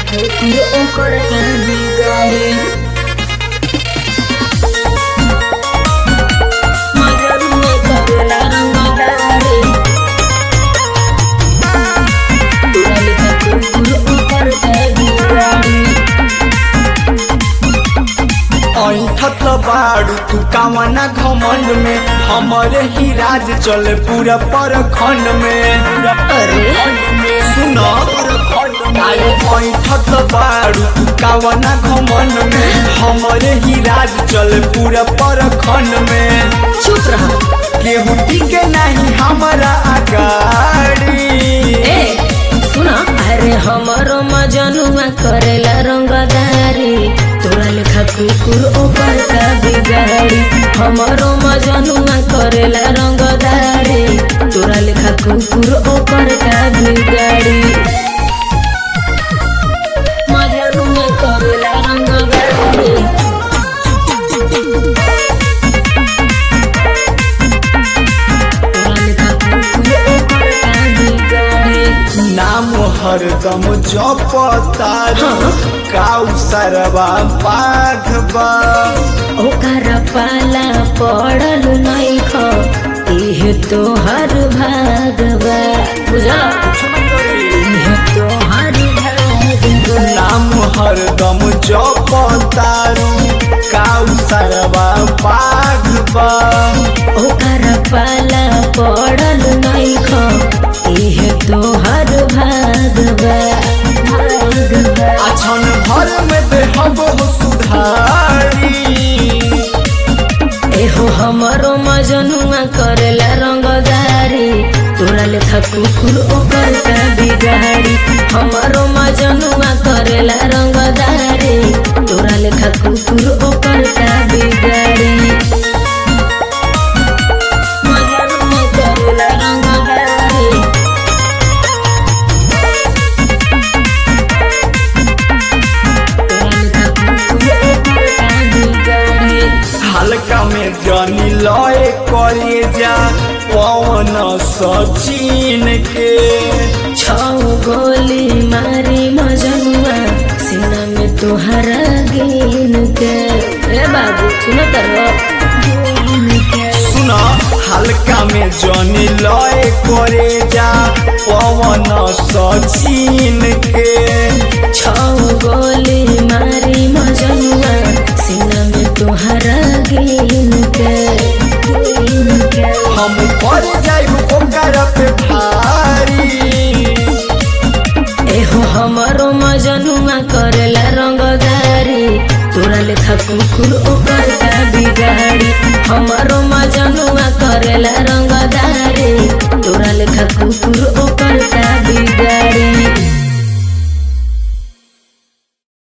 फिर ओकर के बिगाड़ी मजनुआ करेला रंगदारी तुरल का फिर ओकर के बिगाड़ी ऐठत बाड़ू तू कावना घमंड में हमरे ही राज चले पूरा परखंड में अरे सुन ऐठत बाड़ू तू कावना घमंड में हमरे ही राज चले पूरा परखंड में चुप रहा केहू टिके नहीं हमारा अगाड़ी ए सुना अरे हमरो मजनुआ करेला रंगदारी तोरा लेखा कुकुर ओकर का बिगाड़ी हमरो मजनुआ करेला रंगदारी तोरा लेखा कुकुर ओकर का बिगाड़ी मजनुआ करेला रंगदारी तोरा लेखा कुकुर ओकर का बिगाड़ी नाम हरदम जपतारू काउ सरवा बाघबा ओकर पाला पड़ल नैख इहे तोहर भागवा बुझल इहे तोहर भागवा नाम हरदम जपतारू काउ सरवा बाघबा ओकर पाला पड़ल नैख इहे तोहर भागवा भागवा अछन भर में देहब हो सुधारी एहो हमरो मजनुआ करेला रंगदारी तोरा लेखा कुकुर ओकर का बिगाड़ी हमरो मजनुआ करेला रंगदारी तोरा लेखा कुकुर ओकर का बिगाड़ी मजनुआ करेला रंगदारी तोरा लेखा कुकुर ओकर का बिगाड़ी हल्का में जनी लय करे जा पवन सचिन के छौ गोली मारी मजनुआ सीना में तोहरा गिन के ए बाबू सुनो तरो गिन के सुन हल्का में जनी लय करे जा पवन सचिन के छौ गोली मारी मजनुआ सीना में तोहरा गिन के गिन के हम पर जाइब ओकर पे भारी एहो हमरो मजनुआ करेला रंगदारी तोरा लेखा कुकुर ओकर का बिगाड़ी हमरो मजनुआ करेला रंगदारी तोरा लेखा कुकुर